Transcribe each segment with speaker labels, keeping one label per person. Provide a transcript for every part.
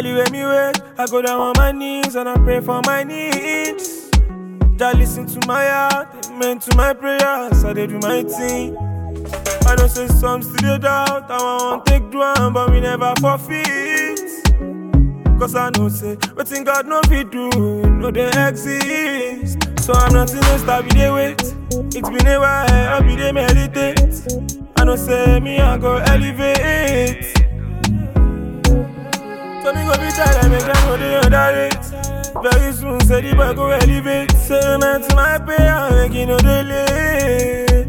Speaker 1: Anyway, me wait, I go down on my knees and I pray for my needs. Just listen to my heart, amen to my prayers, I dey do my thing. I know say some still dey doubt, I want take do am, but we never forfeit. Cause I know say, wetin God no fit do, no dey exist. So I'm not in a star, we dey wait. It's been a while, I be dey meditate. I know say me I go elevate. So me go be tired, make them know they underrate. Very soon, say the boy go elevate. Say man to my prayer, make you know they late.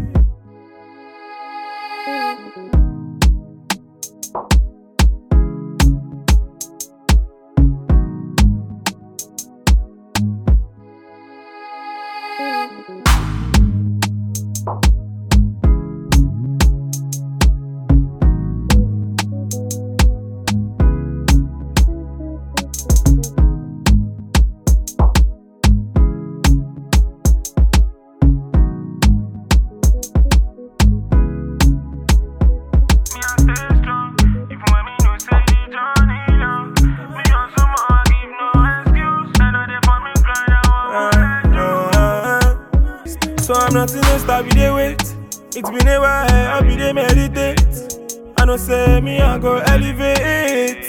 Speaker 2: Me I stay strong, even when me know say the journey long. Me hustle more, give no excuse. I know they for me grind, I want let you.
Speaker 1: So I'm not in a star, we dey wait. It's been a while, I be dey meditate. I know say me I go elevate.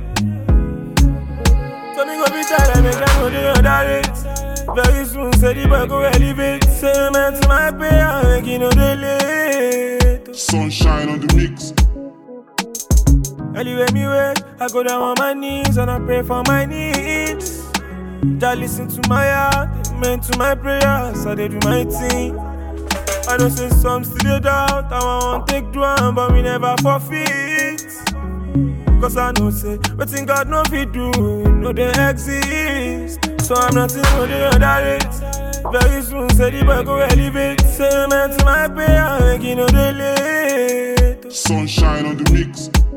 Speaker 1: So me go be tired, make them know they underrate. Very soon, say the boy go elevate. Say man to my prayer, make you know they late.
Speaker 3: Sunshine on the mix.
Speaker 1: Anyway, me wait, I go down on my knees and I pray for my needs. Just listen to my heart, amen to my prayers, I dey do my thing. I know say some still dey doubt, I want take do am, but we never forfeit. Cause I know say, wetin God no fit do, no dey exist. So I'm not in no dey underrate. Very soon, say the boy go elevate. Say amen to my prayer, make you know dey late.
Speaker 3: Sunshine on the mix.